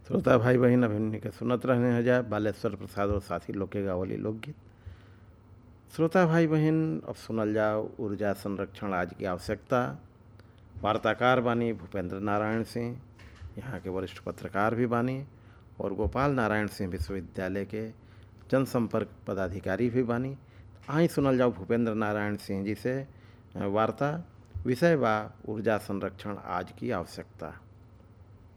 श्रोता भाई बहन अभिमन्यु के सुनत रहने हजा बालेश्वर प्रसाद और साथी लोग के गावली लोकगीत श्रोता भाई बहन अब सुनल जाओ ऊर्जा संरक्षण आज की आवश्यकता वार्ताकार बानी भूपेंद्र नारायण सिंह यहाँ के वरिष्ठ पत्रकार भी बानी और गोपाल नारायण सिंह विश्वविद्यालय के जनसंपर्क पदाधिकारी भी बानी आई सुनल जाओ भूपेंद्र नारायण सिंह जी से वार्ता विषय बा ऊर्जा संरक्षण आज की आवश्यकता